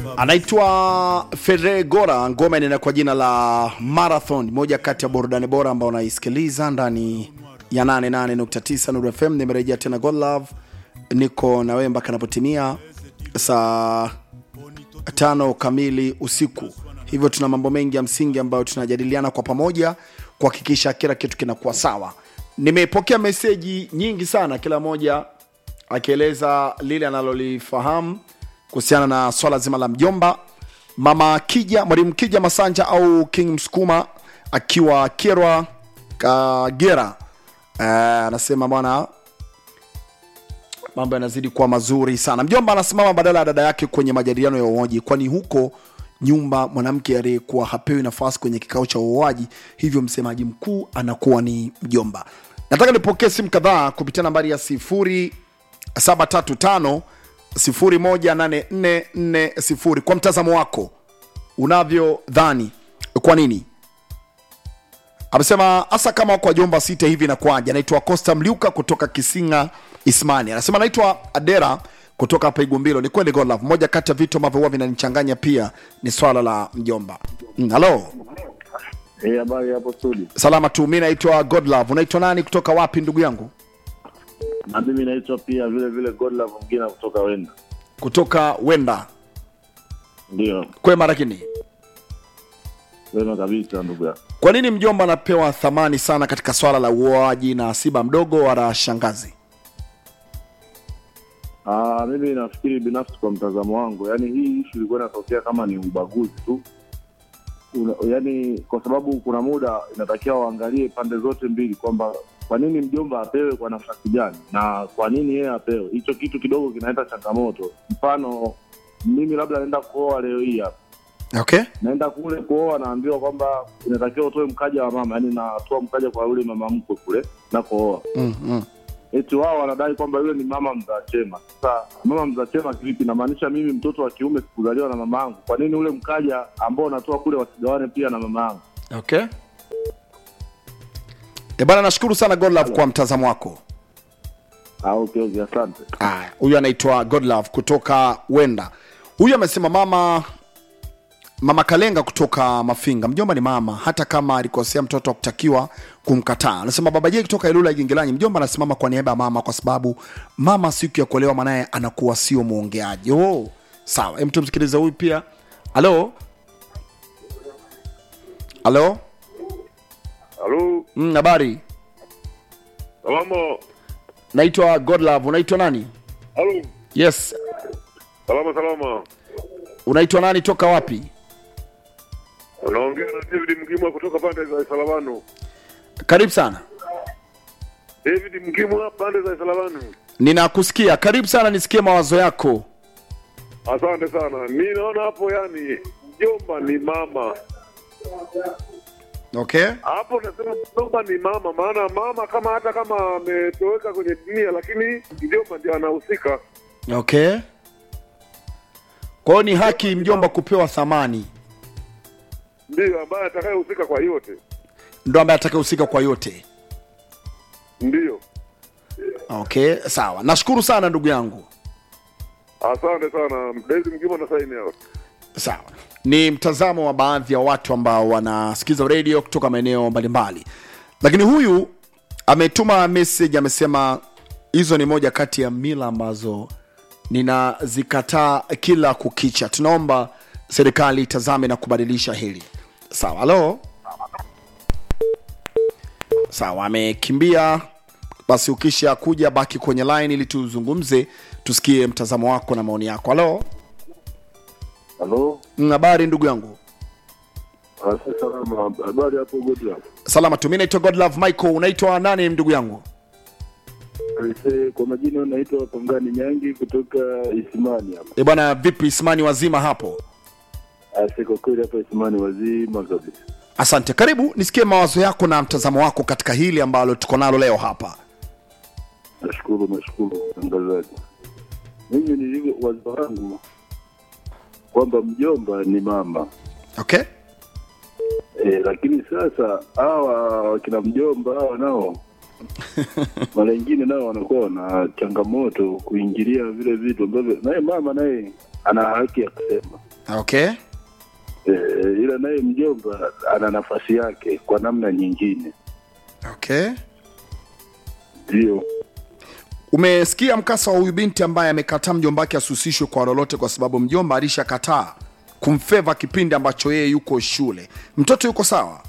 anaitwa Fere Gora, ngoma inaenda kwa jina la Marathon, moja kati ya burudani bora ambao unaisikiliza ndani ya 88.9 Nuru FM. Nimerejea tena God Love, niko na wewe mpaka napotimia saa tano kamili usiku. Hivyo tuna mambo mengi ya msingi ambayo tunajadiliana kwa pamoja kuhakikisha kila kitu kinakuwa sawa. Nimepokea meseji nyingi sana, kila moja akieleza lile analolifahamu kuhusiana na swala zima la mjomba. Mama Kija, mwalimu Kija Masanja au King Msukuma akiwa Kerwa Kagera, Eh, anasema bwana mambo yanazidi kuwa mazuri sana. Mjomba anasimama badala ya dada yake kwenye majadiliano ya uoaji, kwani huko nyumba mwanamke aliyekuwa hapewi nafasi kwenye kikao cha uoaji, hivyo msemaji mkuu anakuwa ni mjomba. Nataka nipokee simu kadhaa kupitia nambari ya 0735 018440 kwa mtazamo wako unavyodhani, kwa nini amesema hasa kama wako wajomba sita hivi inakuwaje? Anaitwa Costa Mliuka kutoka Kisinga Ismani, anasema anaitwa Adera kutoka hapa Igumbilo. Ni kweli Godlove, moja kati ya vitu ambavyo huwa vinanichanganya pia ni swala la mjomba. Mm, Halo, Eh, habari hapo studio. salama tu. Mi naitwa Godlove. Unaitwa nani kutoka wapi ndugu yangu? Na mimi naitwa pia vile vile Godlove Mgina kutoka Wenda. Kutoka Wenda Ndio, kwema. Lakini wema kabisa ndugu yangu. kwa nini mjomba anapewa thamani sana katika swala la uoaji na siba mdogo wala shangazi? Ah, mimi nafikiri binafsi kwa mtazamo wangu, yani hii ishu ilikuwa inatokea kama ni ubaguzi tu. Una, yani kwa sababu kuna muda inatakiwa waangalie pande zote mbili kwamba kwa nini mjomba apewe kwa nafasi gani na kwa nini yeye apewe. Hicho kitu kidogo kinaleta changamoto. Mfano mimi labda naenda kuoa leo hii hapa Okay, naenda kule kuoa, naambiwa kwamba inatakiwa utoe mkaja wa mama, yani natoa mkaja kwa yule mama mkwe kule na kuoa. mm, mm. Eti wao wanadai kwamba yule ni mama mzaa chema. Sasa mama mzaa chema kivipi? Namaanisha mimi mtoto wa kiume sikuzaliwa na mama yangu, kwa nini ule mkaja ambao natoa kule wasigawane pia na mama yangu? Okay. E bana, nashukuru sana Godlove kwa mtazamo wako. Ah, okay, okay, asante. Aya, huyu anaitwa Godlove kutoka Wenda. Huyu amesema mama mama Kalenga kutoka Mafinga, mjomba ni mama, hata kama alikosea mtoto akutakiwa kumkataa. Anasema baba Jay kutoka Ilula Igingilanyi, mjomba anasimama kwa niaba ya mama, kwa sababu mama siku ya kuolewa mwanaye anakuwa sio mwongeaji. Oh, sawa, hem, tumsikilize huyu pia. Halo, halo, Halo, Mm, habari. salama. Naitwa Godlove. Unaitwa nani? Halo, Yes, salama salama. unaitwa nani? Toka wapi? Unaongea na David Mgimwa kutoka pande za Salavano. Karibu sana. David Mgimwa pande za Salavano. Ninakusikia, karibu sana, nisikie mawazo yako. Asante sana. Mi naona hapo, yani mjomba ni mama Okay, hapo. Nasema mjomba ni mama, maana mama kama hata kama ametoweka kwenye dunia, lakini mjomba ndio anahusika. okay. Kwa hiyo ni haki mjomba kupewa thamani, Ndiyo ambaye atakayehusika kwa yote. ndo ambaye atakayehusika kwa yote. Ndiyo, Okay, sawa. Nashukuru sana ndugu yangu. asante sana David Mgimwa na saini hao. Sawa, ni mtazamo wa baadhi ya watu ambao wanasikiza redio kutoka maeneo mbalimbali, lakini huyu ametuma message, amesema hizo ni moja kati ya mila ambazo ninazikataa kila kukicha. Tunaomba serikali itazame na kubadilisha hili. Sawa, halo. Sawa, amekimbia. Basi ukisha kuja baki kwenye line ili tuzungumze, tusikie mtazamo wako na maoni yako. Halo. Halo, Mm, Habari ndugu yangu, asi salama. Habari hapo Godlove? salama tu. Mi naitwa Godlove Michael. Unaitwa nani ndugu yangu? Aise, kwa majina naitwa Pangani Nyangi kutoka Isimani hapa. E bwana, vipi Ismani wazima hapo? Aise, kwa kweli hapa Isimani wazima kabisa. Asante, karibu nisikie mawazo yako na mtazamo wako katika hili ambalo tuko nalo leo hapa. Nashukuru, nashukuru mtangazaji. Mimi nilivyo wazo wangu kwamba mjomba ni mama Okay, e, lakini sasa hawa wakina mjomba hawa nao mara nyingine nao wanakuwa na changamoto kuingilia vile vitu ambavyo naye mama naye ana haki ya kusema okay e, ila naye mjomba ana nafasi yake kwa namna nyingine okay ndio umesikia mkasa wa huyu binti ambaye amekataa mjomba wake asihusishwe kwa lolote kwa sababu mjomba alishakataa kumfeva kipindi ambacho yeye yuko shule mtoto yuko sawa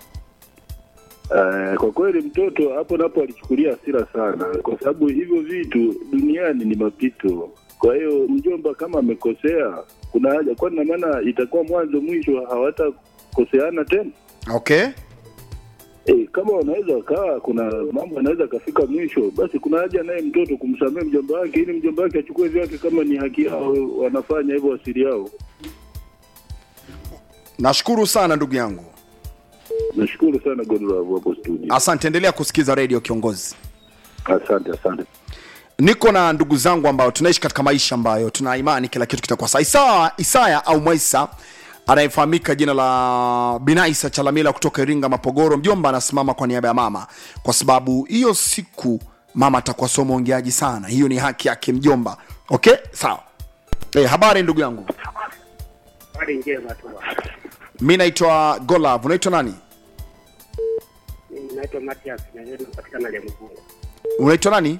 Uh, kwa kweli mtoto hapo napo alichukulia hasira sana, kwa sababu hivyo vitu duniani ni mapito. Kwa hiyo mjomba kama amekosea, kuna haja, kwani na maana itakuwa mwanzo mwisho hawatakoseana tena. okay E, kama wanaweza wakaa, kuna mambo anaweza akafika mwisho, basi kuna haja naye mtoto kumsamehe mjomba wake, ili mjomba wake achukue vyake kama ni haki yao, wanafanya hivyo asili yao. nashukuru sana ndugu yangu Nashukuru sana Godlove hapo studio. asante endelea kusikiza redio kiongozi Asante, asante. niko na ndugu zangu ambao tunaishi katika maisha ambayo tuna imani kila kitu kitakuwa sawa isaya, isaya au mwaisa anayefahamika jina la binaisa chalamila kutoka iringa mapogoro mjomba anasimama kwa niaba ya mama kwa sababu hiyo siku mama atakuwa sio mwongeaji sana hiyo ni haki yake mjomba okay sawa hey, habari ndugu yangu Habari njema tu. mi naitwa golav unaitwa nani Mimi naitwa Matias Nengele napatikana Lemgungu. unaitwa nani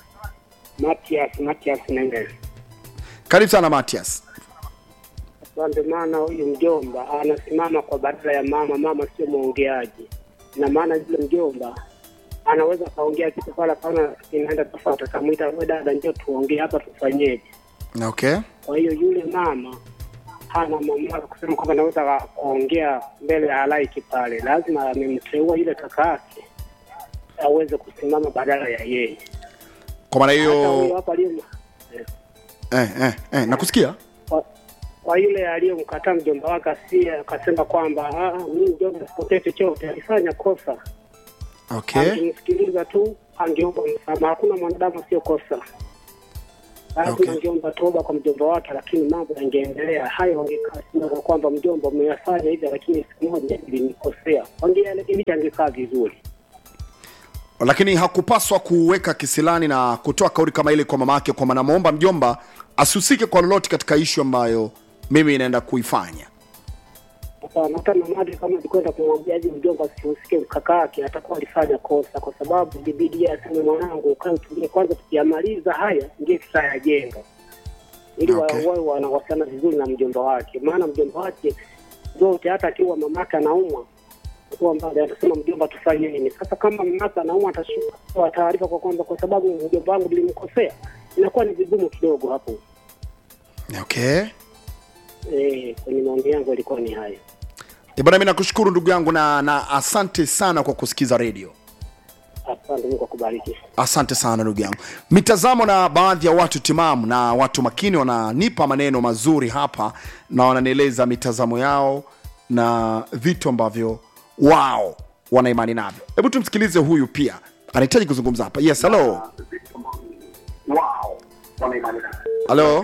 Matias Matias Nengele. karibu sana matias Asante, maana huyu mjomba anasimama kwa badala ya mama. Mama sio mwongeaji, na maana yule mjomba anaweza akaongea kitu pale pana inaenda tofauti, akamwita wewe dada, njoo tuongee hapa tufanyeje. okay Kwa hiyo yule mama hana mamlaka kusema kwamba anaweza kuongea mbele ya halaiki pale, lazima amemteua yule kaka yake aweze kusimama badala ya yeye. kwa maana Hata huyo hiyo hapa aliye eh, eh, eh, nakusikia kwa, kwa yule aliyomkataa mjomba wake asiye akasema kwamba "Ah, mimi mjomba sipokee chochote, alifanya kosa. okay Angemsikiliza tu, angeomba msamaha. Hakuna mwanadamu asiyokosa. Lazima Okay. angeomba toba kwa mjomba wake, lakini mambo yangeendelea. Hayo wangekaa sema kwa kwamba mjomba, umeyafanya hivi, lakini siku moja ilinikosea, wangerekebisha, angekaa vizuri. lakini hakupaswa kuweka kisilani na kutoa kauli kama ile kwa mama yake kwamba namwomba mjomba asihusike kwa lolote katika ishu ambayo mimi inaenda kuifanya Hapana, hata mamake kama alikwenda kumwambia hivi mjomba asihusike kaka yake, atakuwa alifanya kosa, kwa sababu ilibidi yeye aseme, mwanangu, ukae utulie kwanza, tukiyamaliza haya ndiye tutayajenga, ili wa- Okay. wawe wanawasiliana vizuri na mjomba wake, maana mjomba wake zote, hata akiwa mamake anaumwa kuwa mbali atasema mjomba tufanye nini. Sasa kama mamake anaumwa, atatoa taarifa kwa kwamba kwa sababu mjomba wangu nilimkosea, inakuwa ni vigumu kidogo hapo. okay Eh, kwenye maoni yangu ilikuwa ni hayo. Eh, bwana mi nakushukuru ndugu yangu na, na asante sana kwa kusikiza redio Asante, Mungu akubariki. asante sana ndugu yangu mitazamo na baadhi ya watu timamu na watu makini wananipa maneno mazuri hapa na wananieleza mitazamo yao na vitu ambavyo wao wana imani navyo hebu tumsikilize huyu pia anahitaji kuzungumza hapa yes hello halo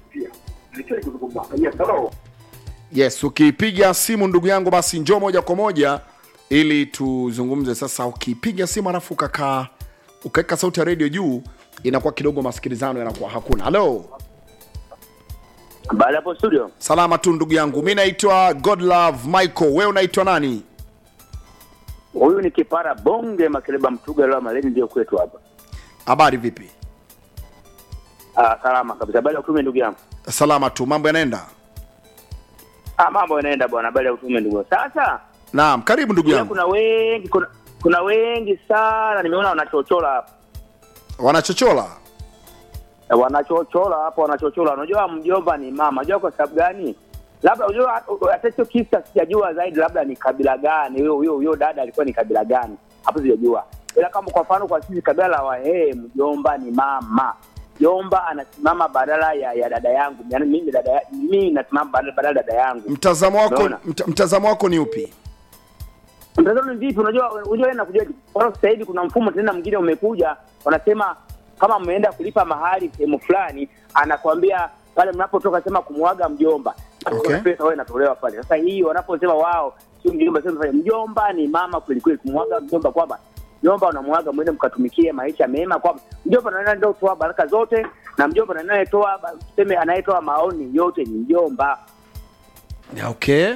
yes ukipiga simu ndugu yangu basi njoo moja kwa moja ili tuzungumze sasa ukipiga simu alafu ukakaa ukaweka sauti ya redio juu inakuwa kidogo masikilizano yanakuwa hakuna halo Baada hapo studio, salama tu ndugu yangu mi naitwa godlove michael we unaitwa nani huyu ni kipara bonge Makeleba Mtuga leo maleni ndio kwetu hapa. habari vipi Ah, salama kabisa. Baada ya utume ndugu yangu. salama tu mambo yanaenda Ah, mambo yanaenda bwana, baada ya utume ndugu. Sasa naam karibu ndugu pia yangu kuna wengi kuna, kuna wengi sana nimeona wanachochola hapa. wanachochola Eh, Wanachochola hapa, wanachochola. Unajua mjomba ni mama. Unajua kwa sababu gani? Labda unajua hata hicho kisa sijajua zaidi labda ni kabila gani. Huyo huyo huyo dada alikuwa ni kabila gani? Hapo sijajua. Ila kama kwa mfano kwa sisi kabila la Wahehe mjomba ni mama. Mjomba anasimama badala ya, ya dada yangu. Yaani mimi dada ya- mimi nasimama badala badala ya dada yangu. mtazamo wako Unaona? mta, mtazamo wako ni upi Mtazamo ni vipi? Unajua unajua yeye anakuja kwa sababu sasa hivi kuna mfumo tena mwingine umekuja, wanasema kama mmeenda kulipa mahali sehemu fulani, anakwambia pale mnapotoka sema kumwaga mjomba, Basi Okay. kuna pesa wao inatolewa pale. Sasa hii wanaposema wao sio mjomba, sio mfanya mjomba ni mama kweli kweli, kumwaga mjomba kwamba mjomba unamwaga mwende mkatumikie maisha mema, kwamba mjomba anaenda ndio kutoa baraka zote na mjomba na anayetoa tuseme anayetoa maoni yote ni mjomba okay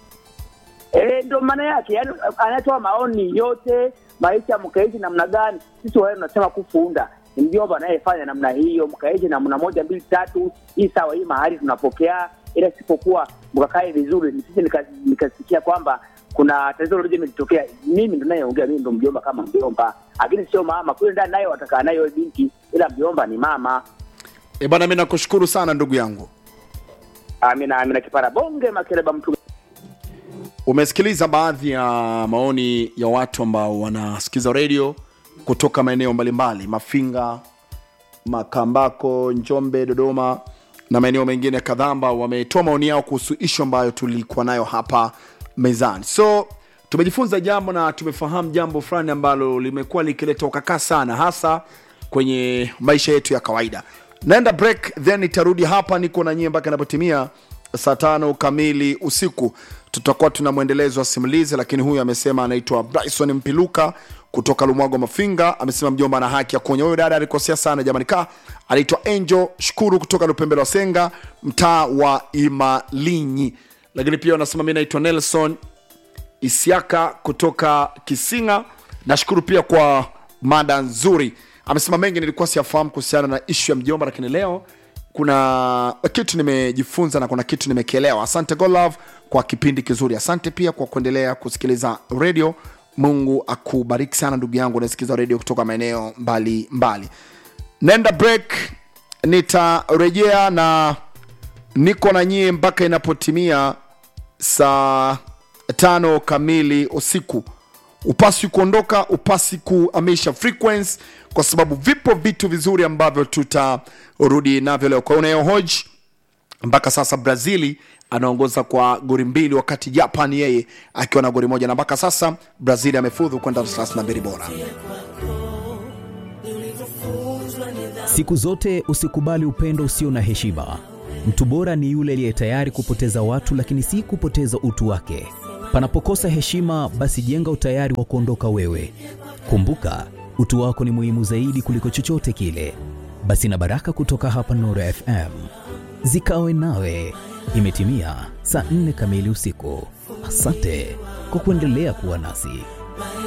Eh, ndo maana yake yani, anatoa maoni yote, maisha mkaishi namna gani. Sisi wale tunasema kufunda ni mjomba anayefanya namna hiyo, mkaishi namna moja mbili tatu, hii sawa, hii mahali tunapokea, ila isipokuwa mkakae vizuri. Ni Sisi nika- nikasikia kwamba kuna tatizo lolote limetokea, mimi ndo nayeongea, mimi ndo mjomba kama mjomba, lakini sio mama kule ndani, naye watakaa naye yule binti, ila mjomba ni mama. e bana mi nakushukuru sana ndugu yangu Amina, amina, kipara bonge makeleba mtu umesikiliza baadhi ya maoni ya watu ambao wanasikiza redio kutoka maeneo mbalimbali mafinga makambako njombe dodoma na maeneo mengine kadhaa ambao wametoa maoni yao kuhusu ishu ambayo tulikuwa nayo hapa mezani so tumejifunza jambo na tumefahamu jambo fulani ambalo limekuwa likileta ukakaa sana hasa kwenye maisha yetu ya kawaida naenda break then nitarudi hapa niko na nyie mpaka inapotimia saa tano kamili usiku tutakuwa tuna mwendelezo wa simulizi lakini huyu amesema anaitwa bryson mpiluka kutoka lumwago mafinga amesema mjomba ana haki ya kuonya huyo dada alikosea sana jamani ka anaitwa angel shukuru kutoka lupembe lwa senga mtaa wa imalinyi lakini pia wanasema mi naitwa nelson isiaka kutoka kisinga nashukuru pia kwa mada nzuri amesema mengi nilikuwa siyafahamu kuhusiana na ishu ya mjomba lakini leo kuna kitu nimejifunza na kuna kitu nimekielewa asante golove kwa kipindi kizuri asante pia kwa kuendelea kusikiliza redio mungu akubariki sana ndugu yangu unasikiliza redio kutoka maeneo mbali mbali nenda break nitarejea na niko na nyie mpaka inapotimia saa tano kamili usiku upasi kuondoka upasi kuamisha frequency kwa sababu vipo vitu vizuri ambavyo tutarudi navyo leo kwa unayo hoji mpaka sasa brazili anaongoza kwa gori mbili wakati japan yeye akiwa na gori moja na mpaka sasa brazili amefudhu kwenda 32 bora Siku zote usikubali upendo usio na heshima. Mtu bora ni yule aliye tayari kupoteza watu, lakini si kupoteza utu wake. Panapokosa heshima, basi jenga utayari wa kuondoka wewe. Kumbuka, utu wako ni muhimu zaidi kuliko chochote kile. Basi na baraka kutoka hapa Nuru FM zikawe nawe. Imetimia saa nne kamili usiku. Asante kwa kuendelea kuwa nasi.